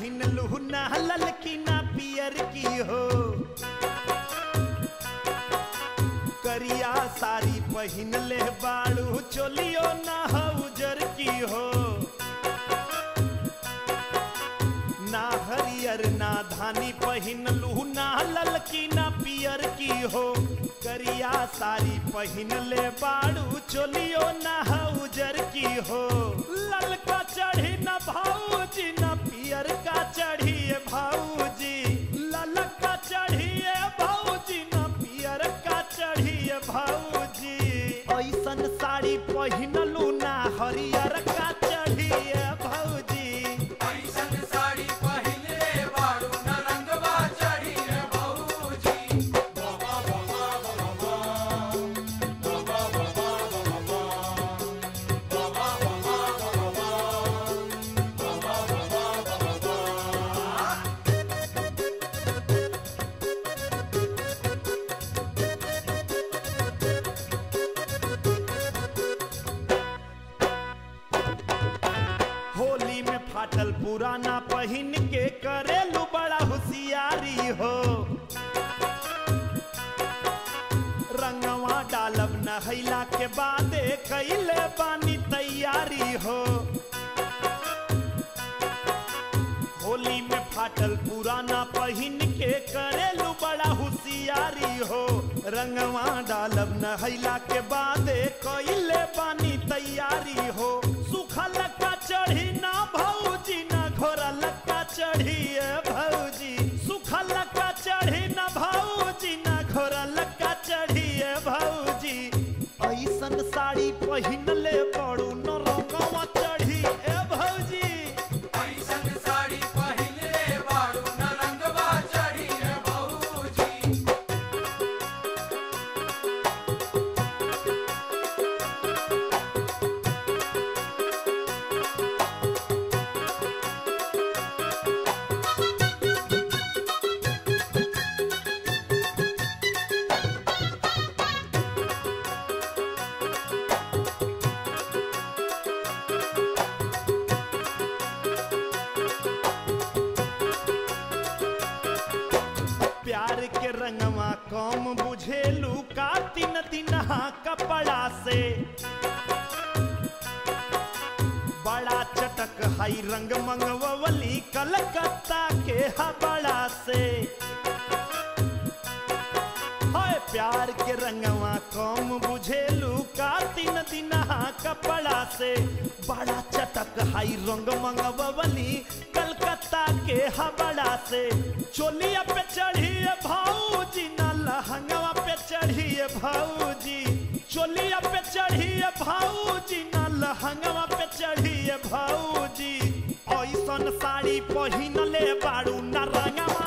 पहिन लू ना ललकी ना पियर की हो करिया साड़ी पहिन ले बाड़ू चोलियो ना हो उजर की हो ना हरियर ना धानी पहिन लू ना ललकी ना पियर की हो करिया साड़ी पहिन ले बाड़ू चोलियो ना हो उजर की हो ललका चढ़ी ना भाऊजी ना पियर का चढ़िए भाऊजी ललका चढ़िए भाऊजी ना पियर का चढ़िए भाऊजी ऐसन साड़ी पहिनलू ना हरियर का चढ़िए भाऊजी ऐसन साड़ी पहिले बारू न रंगवा चढ़ी रे भौजी होली में फाटल पुराना पहिन के करेलू बड़ा होशियारी हो रंगवा डालब नहैला के बादे कैले बानी तैयारी हो होली में फाटल पुराना पहिन के करेलू बड़ा होशियारी हो रंगवा डालब नहैला के बादे कैले बानी तैयारी हो सुखल का चढ़ी ना भौजी ना घोरल का चढ़ी भौजी सुखल का चढ़ी ना भौजी ना घोरल का चढ़ी भौजी ऐसन साड़ी पहिन ले पड़ू न रंगवा चढ़ी ए भौजी ऐसन साड़ी पहिले बारू न रंगवा चढ़ी रे भौजी प्यार के रंगवा कम बुझेलू का तीन तिनहा कपड़ा से बड़ा चटक हाई रंग मंगवली कलकत्ता के हबड़ा से हाय प्यार के रंगवा कम बुझेलू का तीन दिनहा कपड़ा से बड़ा चटक हाई रंग मंगवली कलकत्ता के हबड़ा से चोलिया पे चढ़िए भाऊजी ना लहंगवा पे चढ़िए भाऊजी चोलिया पे चढ़िए भाऊजी ना लहंगवा पे चढ़िए भाऊजी ऐसन साड़ी पहिन ले बारू ना रंगवा